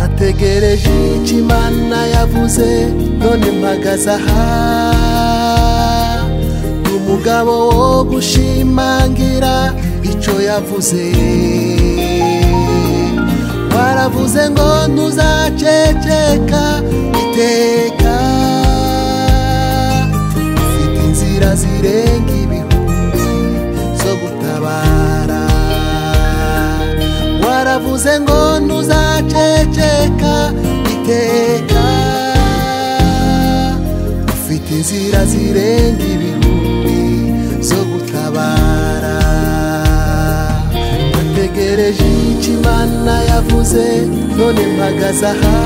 ntegereje icyo imana yavuze none mpagaze aha umugabo wo gushimangira icyo yavuze waravuze ngo ntuzaceceka iteka ufite inzira zirenga ibihumbi zo gutabara waravuze ngo ntuzaceceka iteka ufite inzira zirenga ibihumbi zo gutabara nategereje icyo imana yavuze none mpagaze aha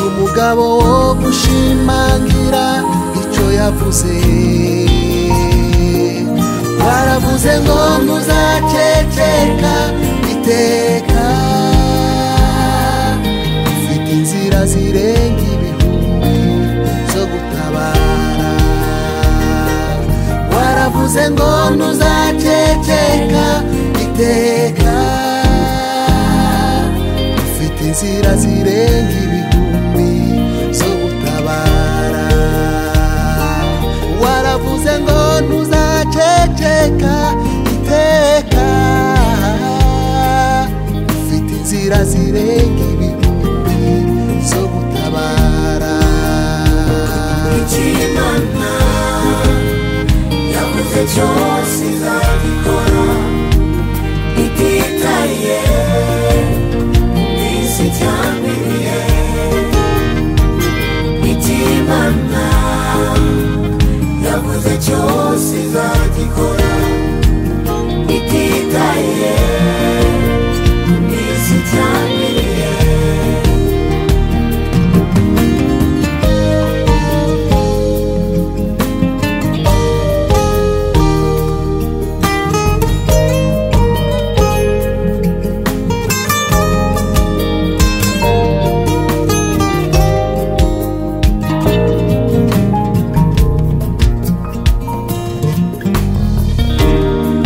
umugabo wo gushimangira icyo yavuze waravuze ngo ntuzaceceka iteka ufite inzira zirenga ibihumbi zo gutabara waravuze ngo ntuzaceceka iteka ufite inzira zirenga ibihumbi zo gutabara waravuze ngo ntuzaceceka iteka ufite inzira zirenga ibihumbi zo gutabara Imana yavuze cyose izagikora ititaye n'isi cyangwa ibihe icyo Imana yavuze cyose izagikora ititaye n'isi cyangwa ibihe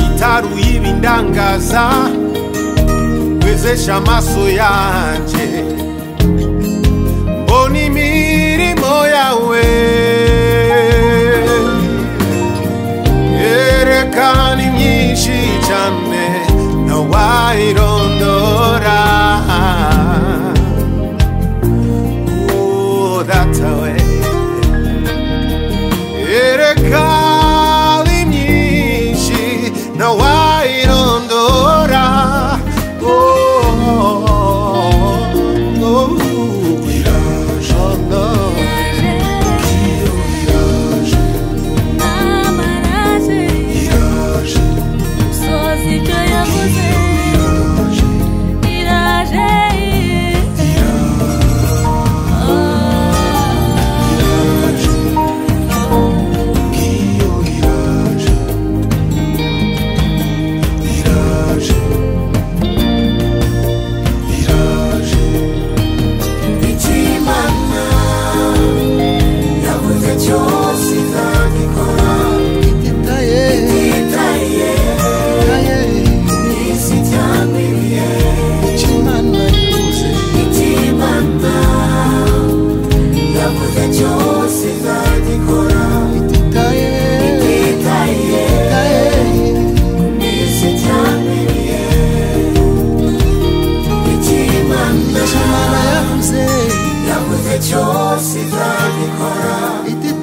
itaruye ibindangaza wezesha amaso yanjye mbona imirimo yawe yerekana imyinshi cyane ntawayirondora Oh, that's the way. erekali myinshi ntawayirondora Oh, oh, oh, oh. Amaraje Sozi icyo yavuze Iraje Ichimana, yavuze cyose izagikora ititaye itaye itaye n'isi cyangwa ibihe icyo imana yavuze Ichimana, yavuze cyose izagikora ititaye itaye itaye n'isi cyangwa ibihe Ichimana, icyo imana yavuze yavuze cyose izagikora ititaye